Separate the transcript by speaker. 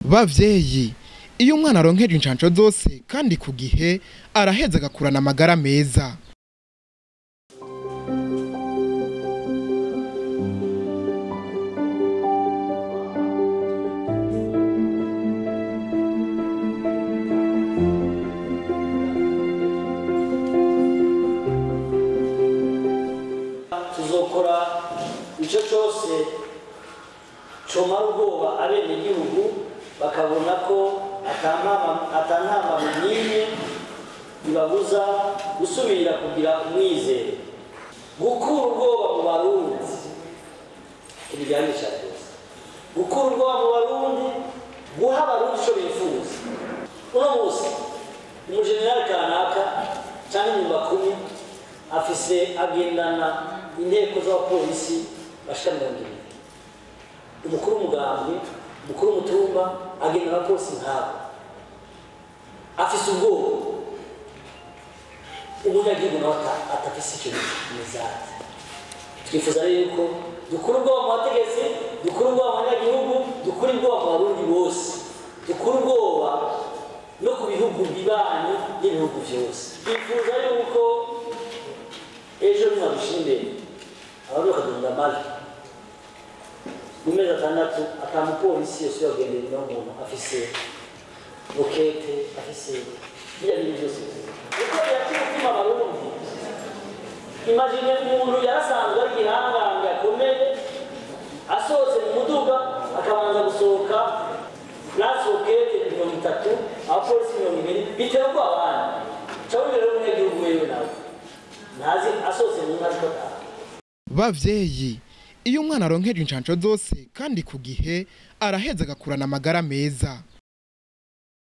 Speaker 1: bavyeyi iyo umwana aronkeje incanco zose kandi ku gihe araheza agakurana amagara meza
Speaker 2: tuzokora icyo cyose comara ubwoba abenegihugu bakabona ko atantambamyi n'imwe bibabuza gusubira kugira umwizero gukura ubwoba mu barundi ntibijyanisha byose gukura ubwoba mu barundi guha abarundi icyo bifuza uno munsi umujenerali kanaka cyangwa inyuma kumi afise agendana inteko z'abapolisi bashika mirongo ibiri umukuru w'umugambi umukuru w'umutumba agendana abapolisi nkabo afise ubwoba umunyagihugu nawe atafise icyo mizati twifuza rero yuko dukura ubwoba mu bategetsi dukura ubwoba mu banyagihugu dukura ubwoba mu barundi bose dukura ubwoba no ku bihugu bibanyi n'ibihugu byose twifuza yuko ejo nimwadushyira imbere abantu bakagenda amajwi mu mezi atandatu atamupolisi yose yagendera inyuma y'umuntu afise rokete afise biriya bintu byose kuko biratuma umutima abarundi imagine umuntu yarasanzwe ari igihangange akomeye asohotse mu muduga akabanza gusohoka lasi rokete mirongo itatu abapolisi mirongo ibiri bitera ubwoba abandi cawe imbere y'umunyagihugu wewe nawe ntazi asohotse mu ntazi ko ataha
Speaker 1: bavyeyi iyo umwana aronkeje incanco zose kandi ku gihe araheza agakurana amagara meza